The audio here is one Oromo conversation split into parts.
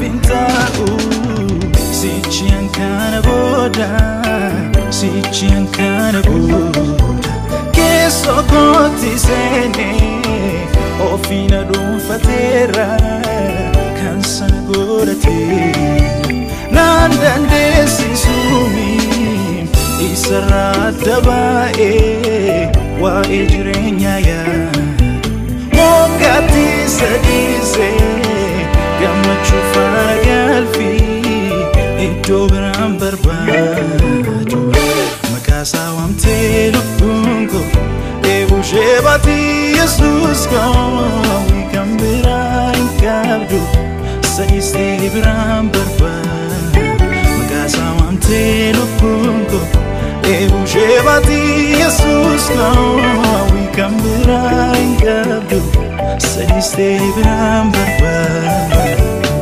hin taa'u sichiyan kana booda sichiyan kana booda keessoo kootti seenee ofiina dhuunfateera kan sana godhatee naan dandeessisuumi isarraa adda baa'ee waa'ee jireenyaa yaadu moggaatti sadiisee gammachuu faana galfii iddoo biraan barbaadu maqaasaa waamtee lubbuun koo eegushee baatii yesuus koo kan biraa hin qabdu sadiisee biraan barbaadu maqaasaa waamtee lubbuun koo eegushee baatii yesuus koo kan biraa hin qabdu sadiisee biraan barbaadu.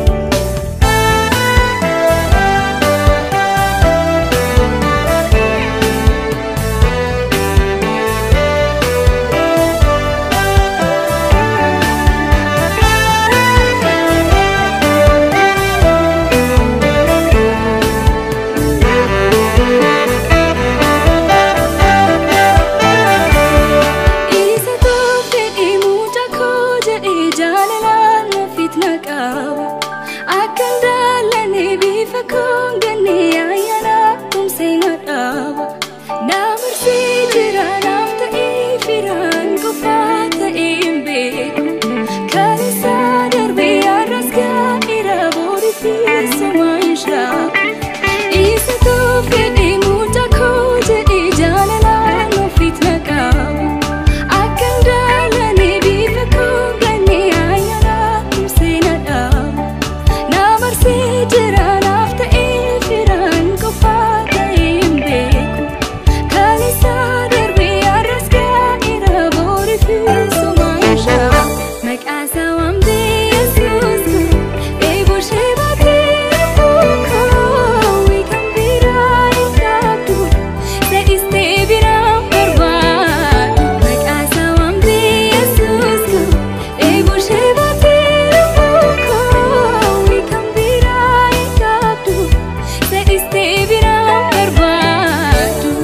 Isa tooftee dhimuuta koo jedhee jaalalaan ofiit na qaba. Akka ndaallanee bifa koo gannee ayyaana tumsee na dhaaba. Na marsee jira naaf ta'ee firaan qofaa ta'ee hin beeku. Kan isaa darbee har'as gaa'eera boodii fi sumaa hin shaaku. Isa tooftee dhimuuta koo jedhee jaalalaan ofiit na qaba. Akka ndaallanee bifa koo gannee ayyaana tumsee na dhaaba. Na marsee jira naaf ta'ee firaan qofaa ta'ee hin beeku. Kan isaa darbee har'as gaa'eera boodii fi sumaa hin shaaku. Maqaan isaa waamtee Yesuus kun eeboo ishee baatee koo kan biraa hin qabdu sa'istee biraan barbaadu. Maqaan isaa waamtee Yesuus kun eeboo ishee baatee koo kan biraa hin qabdu sa'istee biraan barbaadu.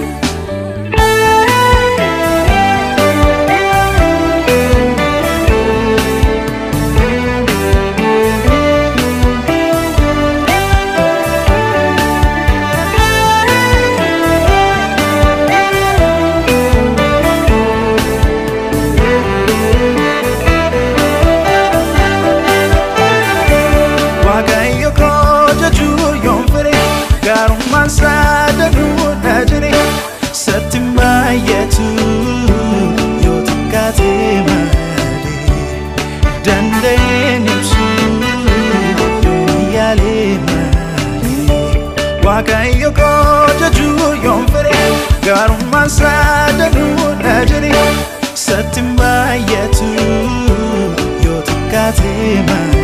Waaqayyo koo jechuu yoon fedhe gaarummaan isaa danuudha jedhe satti baay'atu yoo xiqqaate malee danda'een ibsu yoo yaalee malee Waaqayyo koo jechuu yoon fedhe gaarummaan isaa danuudha jedhe satti baay'atu yoo xiqqaate malee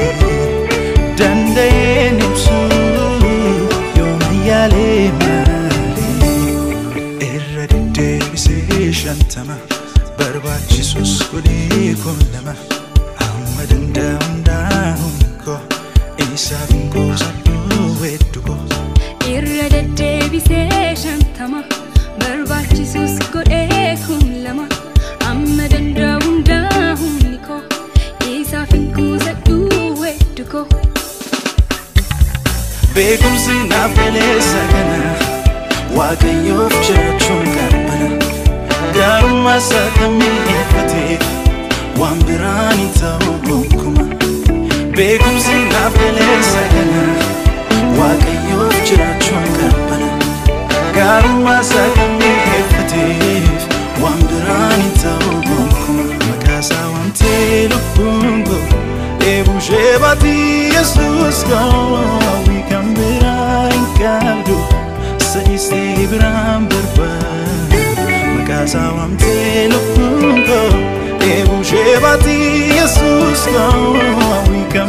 danda'een ibsu yooma yaalee malee irra deddeebisee shantama barbaachisus godhee kun lama amma danda'a hundaa'uun koo isaaf hin qoosadhu weeddu koo irra deddeebisee shantama barbaachisus godhee kun lama amma danda'u hundaa humni koo isaaf hin kuusadhu weddu koo beekumsi naaf galeessa kana waaqayyoof jiraachuun qabbana gaarummaa isaa kan mi'eeffateef waan biraan hin ta'u gonkumaa beekumsi naaf galeessa kana waaqayyoof jiraachuun qabbana gaarummaa isaa kan mi'eeffateef waan biraan hin ta'u gonkumaa maqaa isaa waamtee lubbuun koo eebuu ishee baatii yesuus koo kan biraa hin qabdu sa'istee biraan barbaadu maqaa isaa waamtee lubbuun koo eebuu ishee baatii yesuus koo kan